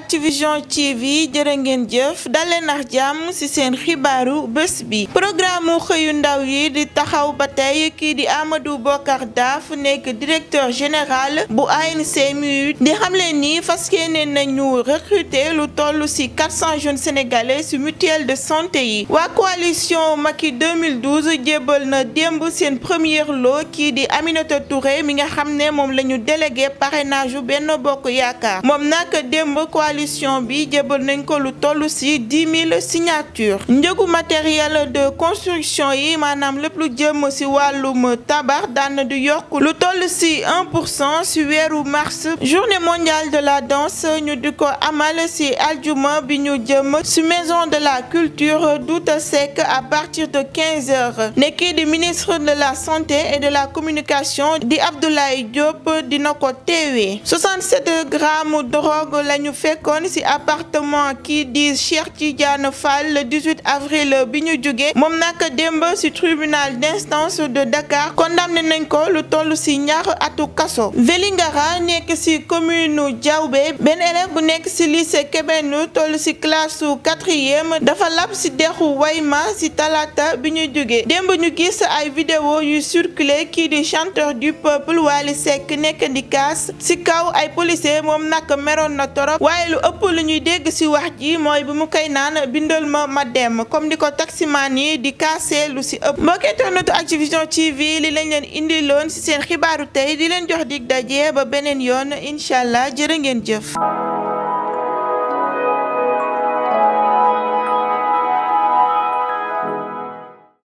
Activision TV jërë ngeen jëf dalee nax jàmm ci seen xibaaru bés bi programme xëyu ndaw yi di taxaw ba tey kii di Amadou Bokar Daaf nekk directeur général bu ANCMU di xamle ni fas yéene nañu recruter lu toll ci 400 jeunes sénégalais ci mutuelle de santé yi waa coalition Macky 2012 jébbal na démb seen premier lot kii di Aminata Touré mi nga xam ne moom la ñu délégué parrainage yu benn bokk yaakaar moom nag démb coalition bi jébbal nañ ko lu toll ci dix mille signatures njëgu matériel de construction yi maanaam lépp lu jëm ci wàllum tabax daan du yokk lu toll ci un pour cent ci weeru mars journée mondiale de la danse ñu di ko amal ci aljuma bi ñu jëm ci maison de la culture Douta Seck à partir de quinze heures nekki di ministre de la santé et de la communication di Abdoulaye Diop dina ko teewee 67 grammes drogue la ñu fekkoon ci appartement kii di Cheikh Tidiane Fall le 18 avril bi ñu jóge moom nag démb ci tribunal d'instance de Dakar condamné nañ ko lu toll ci ñaar atu kaso Vélingara nekk ci commune Diaoubé benn élève bu nekk ci lycée Kébénu toll ci classe su quatrième dafa lab ci dexu Wayma ci talaata bi ñu jóge démb ñu gis ay vidéo yu circulé kii di chanteur du peuple Wally Seck nekk di kaas ci kaw ay policier moom nag meroon na torop waaye lu ëpp lu ñuy dégg ci wax ji mooy bi mu koy naan bindal ma ma dem comme di ko taximaan yi di kaasee lu ci ëpp mbokki internetu Activision TV li lañ leen indiloon ci seen xibaaru tey di leen jox dig daje ba beneen yoon incha allah jërë ngeen jëf